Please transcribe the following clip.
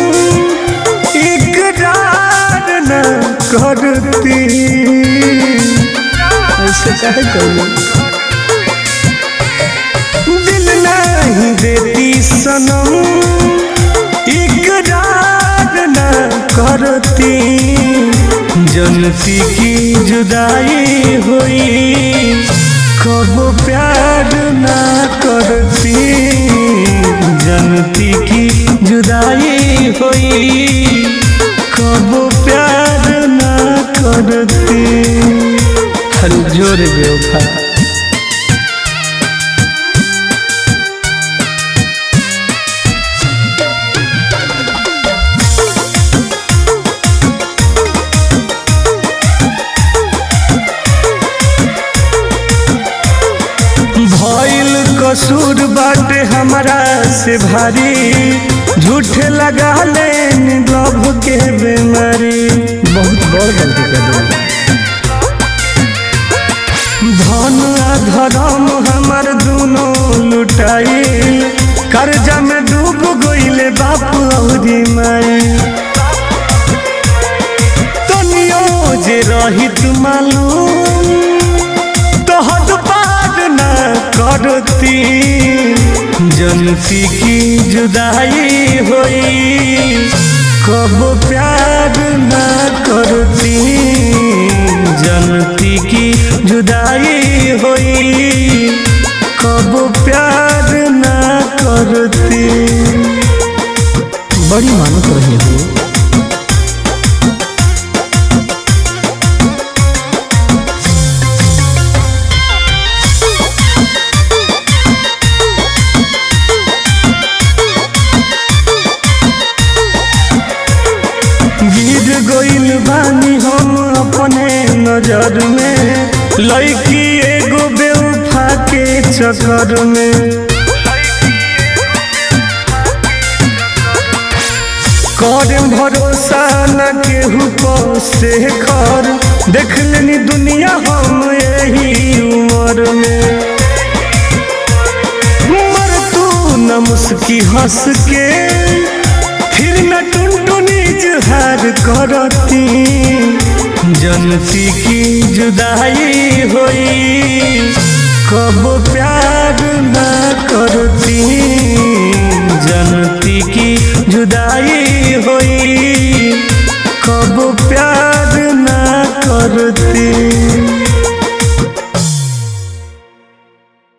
इकरार न करती ऐसे काहे कहलू दिल नहीं देती सनम इकरार न करती जनती की जुदाई हुई कब प्यार न करती जनती की जुदाई हुई कब प्यार न करती हर जोर बेवफा भइल कसूर बाटे हमारा से भारी झूठे लगा ले लव के बीमारी बहुत बड़ गलती कर दिली धन आ धर्म हमर दोनों लुटाई कर्जा में डूब गईले बाप औरी माई तनियो जे रहित मालूम तहद पार न करती जनती की जुदाई होई कब प्यार न करती जनती की जुदाई होई कब प्यार न करती बड़ी मानत रही हो गिर गइल बानी हम अपने नजर में लड़की एगो बेवफा के चक्कर में कर भरोसा न केहू को से कर देख लेनी दुनिया हम यही उम्र में मर तू न मुस्की हंस के फिर न टुनटुनी जुहार करती जनती की जुदाई होई कब प्यार न करती जनती की जुदाई होई कब प्यार न करती